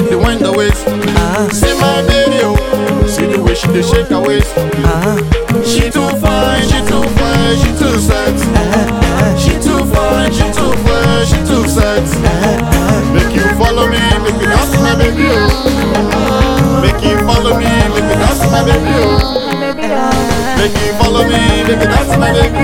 dey wind her waist. See my baby, oh, see the way she dey shake her waist. She too fine, she too fine, she too sexy. She too fine, she too fine, she too sexy. Make you follow me, make you dance, my baby, oh. Make you follow me, make you dance, my baby, oh. Make you follow me, make you dance, my baby,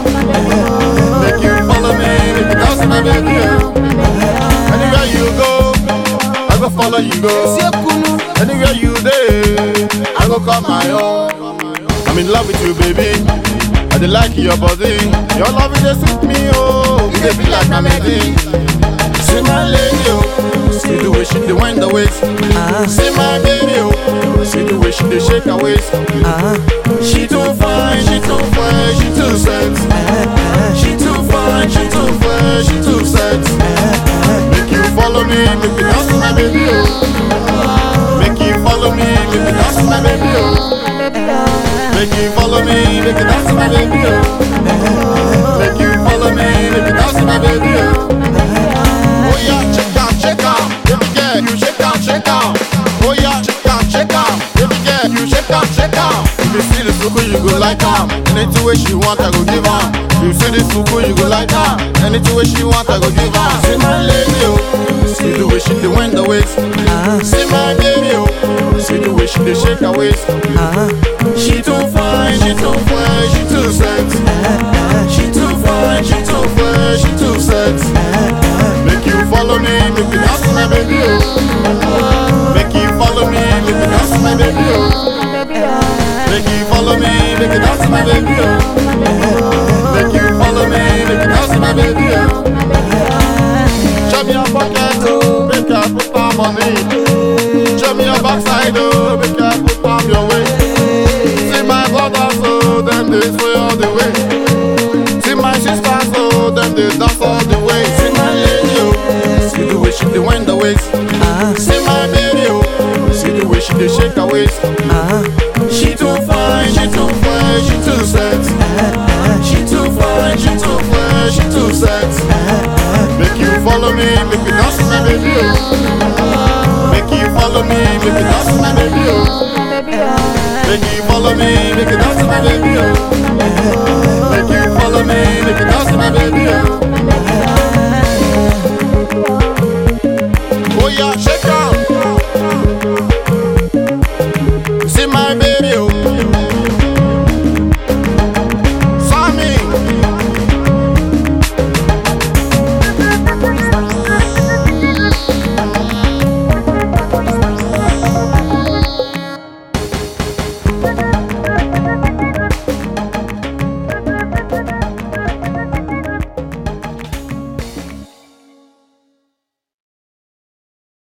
oh. Make you follow me, make you dance, my baby, oh. Anywhere you go, I go follow you go. Anywhere you there, I go call my own. I'm in love with you, baby. I dey like your body. Your love is just sweet me, oh. You dey be like my medicine. See my lady, oh. See the way she dey wind her waist. See my baby, oh. See the way she dey shake her waist. She too fine, she too fine, she too sexy. She too fine, she too fine, she too sexy. Make you follow me, make you dance, my baby, oh. Make you follow me, make you dance, my baby, oh. Make you follow me, make you dance, my baby, oh. Make you follow me, make you dance, my baby, oh. Oh yeah, check out, check out, baby girl, you shake out, shake out. Oh yeah, check out, check out, baby girl, you shake out, shake out. If you see the suku, you go like am. Anything way she want, I go give am. If you see the suku, you go like am. Anything way she want, I go give am. See my lady, oh, see the way she dey wind the waist. See my baby, oh, see the way she dey shake her waist. She too fine, she too fine, she too sexy. She too fine, she too fine, she too sexy. Make you follow me, make you dance, my baby, oh. Make you follow me, make you dance, my baby, oh. Make you follow me, make you dance, my baby, oh. Make you follow me, make you dance, my baby, oh. Show me your pocket, oh, make I put am on it. Show me your backside, oh, make I put am your way. See my brothers, oh, them they sway all the way. See my sisters, oh, them they dance all the way. See my lady, oh, see the way she dey wind the waist. See my baby, oh, see the way she dey shake her waist. She too fine, she too fine, she too sexy. She too fine, she too fine, she too sexy. Make you follow me, make you dance, my baby, oh. Make you follow me, make you dance, my baby, oh. Make you follow me, make you dance, my baby, oh. Make you follow me, make you dance, my baby, oh. Oh yeah, shake